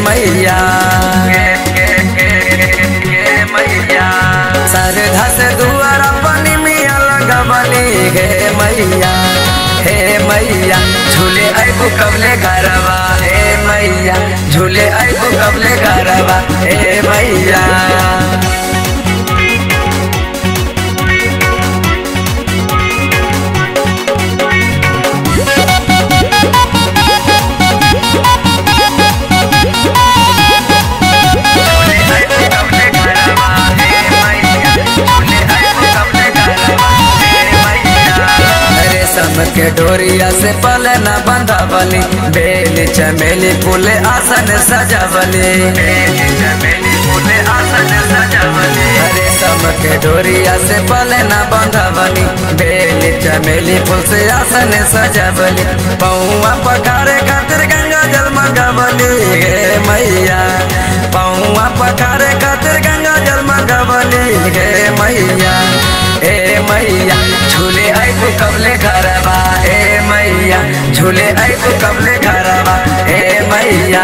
मैया मैया सरधा से दुआर अपनी मिया लगवली हे मैया हे मैया झूले आइबू कबले घरवा हे मैया झूले आइबू कबले घरवा हे मैया रेशम के डोरिया से पले न बंधावली बेल चमेली फूले आसन सजावली चमेली फूले आसन सजावली रेशम के डोरिया से पले न बंधावली बेल चमेली फूल से आसन सजावली पौआ पखारे खातिर गंगा जल मंगावली हे मैया पौआ पखारे खातिर गंगा जल मंगावली हे मैया ए मैया झूले आइबू कबले घरवा ए मैया झूले आइबू कबले घरवा ए मैया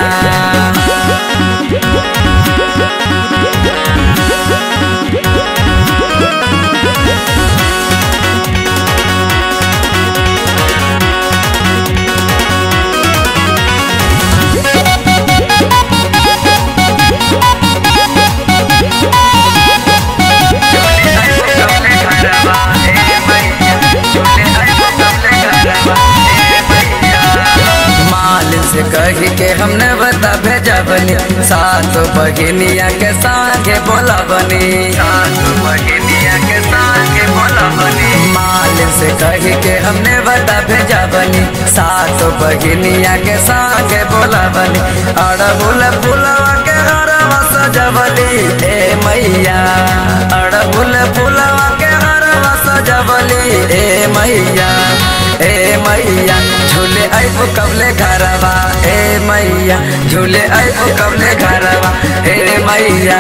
माल से कही के हमने बता भेजा बनी सात बहिनिया के संगे बोला बनी सात बहिनिया के संगे बोला बनी माल से कही के हमने बता भेजा बनी सात बहिनिया के संगे बोला बनी अड़हुल फुलवा के हरवा सजवली ए मैया अड़हुल फुलवा के हरवा सजवली ए मैया ए मैया झूले आइबू कबले घरवा ए मैया झूले आइबू कबले घरवा ए मैया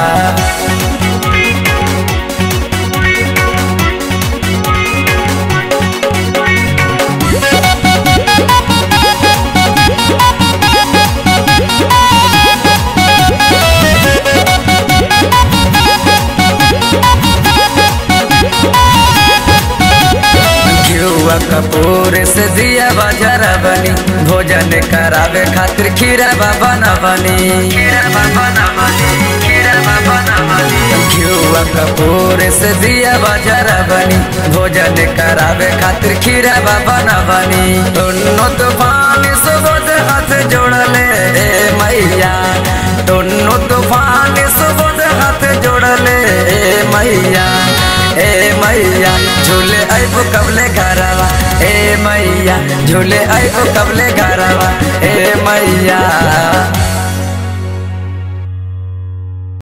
घिउआ कपूर से दिया बाजार बनी भोजन करावे खातिर खीरा बाबा न बनी खीरा बाबा न बनी खीरा बाबा न बनी घिउआ कपूर से दिया बाजार बनी भोजन करावे खातिर खीरा बाबा न बनी दोनों तूफान सुबोध हाथ जोड़ले ए मैया दोनों तूफान सुबोध हाथ जोड़ले ए मैया ए मैया झूले आइबू कबले घरवा ए मैया झूले आइबू कबले घरवा ए मैया